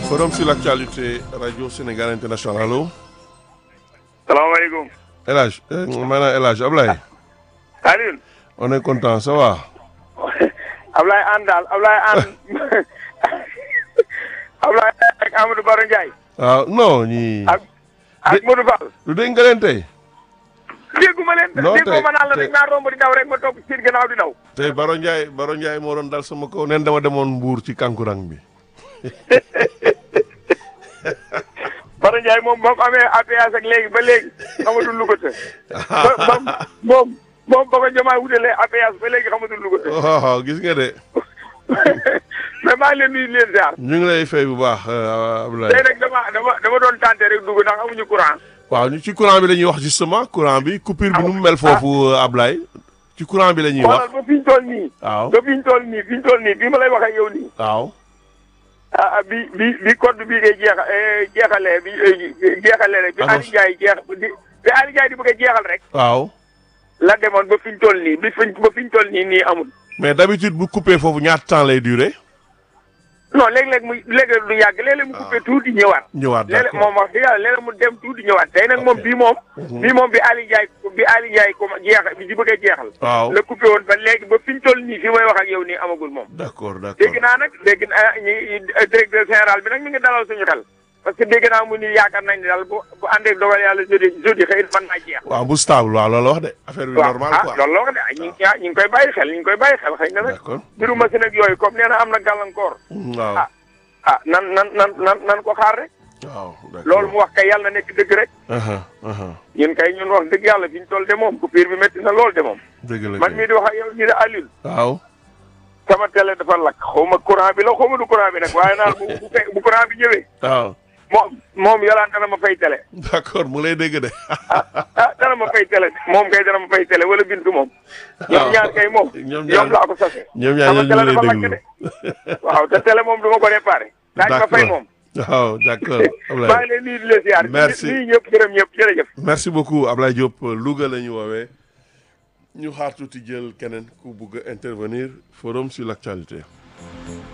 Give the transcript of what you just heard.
Forum sur l'actualité Radio Sénégal International allo. salaamaaleykum. El Hadj maanaam El Hadj Ablaye. Alioune. on est content ça va. Ablaye Anne daal Ablaye Anne Ablaye ak Amadou Baro Ndiaye. waaw non ñii. ak ak Modou Fall. lu dégg nga leen tey. dégguma leen. non tey dégguma ma naan la tey rek naa romb di daw rek ma topp seen gannaaw di daw. tey Baro Ndiaye Baro Ndiaye moo doon dal sama kaw neen dama demoon Mbour ci kankurang bi. Baro Ndiaye moom ba mu amee APS ak léegi ba léegi xamatul lu ko të. ba ba moom moom ba ko jëmaa wutalee APS ba léegi xamatul lu ko të. waaw gis nga de mais maa ngi leen nuyu di leen ziar. ñu ngi lay fay bu baax Ablaye. tey nag dama dama dama doon tenté rek dugg ndax amuñu courant. waaw ñu ci courant bi la ñuy wax justement courant bi coupure bi nu mu mel foofu Ablaye. ci courant bi la ñuy wax xoolal ba fi ñu toll nii. waaw ba fi ñu toll nii fi ñu toll nii bi ma lay wax ak yow nii. waaw. ah ah bi bi bi code bii ngay jeexa jeexalee bi jeexalee rek. bi Annonce. Aliou Ndiaye jeex di bi Aliou Ndiaye di bëgg a jeexal rek. waaw la demoon ba fi ñu toll nii bi fi ba fi ñu toll nii nii amul. mais d'habitude bu coupé foofu ñaata temps lay durer. non léeg-léeg mu léeg-léeg du yàgg léeg-léeg mu coupé tuuti ñëwaat. ñëwaat léeg-léeg d'accord moom wax dëgg yàlla léeg-léeg mu dem tuuti ñëwaat tey nag moom Ok. bii moom. Mhm. bii moom bi Aliou Ndiaye bi Aliou Ndiaye comme jeex bi di bëgg a jeexal. waaw la coupé woon ba léegi ba fi ñu toll nii fi may wax ak yow nii amagul moom. d'accord d'accord dégg naa nag dégg naa ñi directeur général bi nag mi ngi dalal suñu xel parce que dégg naa mu ni yaakaar nañ ne daal bu bu àndee dogal yàlla jeudi jeudi xëy na mën naa jeex. waaw bu stable waaw loolu wax de affaire bi waaw normal ah quoi loolu la wax de ah ñu ngi ah ñu ngi koy bàyyi xel ñu ngi koy bàyyi xel xëy na nag d'accord mbiru machine ak yooyu comme nee na am na gàllankoor waaw ah ah nan nan nan nan nan ko xaar rek waaw d'accord loolu mu wax kay yàlla na nekk dëgg rek aha aha ñun kay ñun wax dëgg yàlla fi ñu toll de moom coupure bi métti na lool de moom dëgg la man kay. mii di wax ak yow ñu ne Alioune waaw sama télé dafa lakk xaw ma courant bi la xaw ma du courant bi nag waaye naal bu bu fe- bu courant bi ñëwee waaw moom moom yolaan dana ma fay télé d'accord mu lay dégg de ah dana ma fay télé moom kay dana ma fay télé wala bintu moom. ñoom waaw. ñaar kay moom. ñoom ñaar ñoom laa ko sase. ñoom ñaar sama ñoo télé ñu lay dafa lakk déglu de. waaw te télé moom du ma ko réparé. daañu ma fay D'accord. moom. waaw d'accord maa Ablaye ngi leen nuyu di leen ziar. Merci. nuyu ñëpp gërëm ñëpp jërëjëf. merci beaucoup Ablaye Diop Louga la ñu woowee ñu xaar tuuti jël keneen ku bugg a intervenir forum sur l'actualité